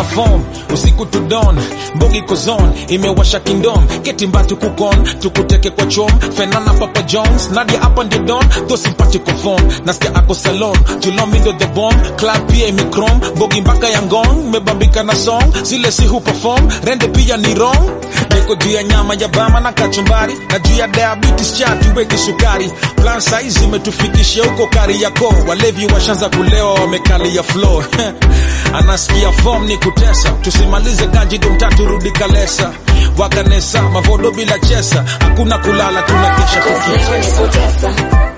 na form usiku to dawn mbogi kozon imewasha kingdom keti mbatu kukon tukuteke kwa chom fenana papa jones nadia hapa ndio don tho simpatiko form nasikia ako salon julomindo the bomb club pia imikrom mbogi mpaka ya ngong mebambika na song zile si hu perform rende pia ni wrong niko juu ya nyama ya bama na kachumbari na juu ya diabetes chatu weki sukari plan saizi imetufikishia huko kari yako walevi washanza kulewa wamekalia floor anasikia form ni kutesa tusimalize ganji dumtatu rudi kalesa wakanesa mavodo bila chesa hakuna kulala tunakesha Leo ni tukitesa kutesa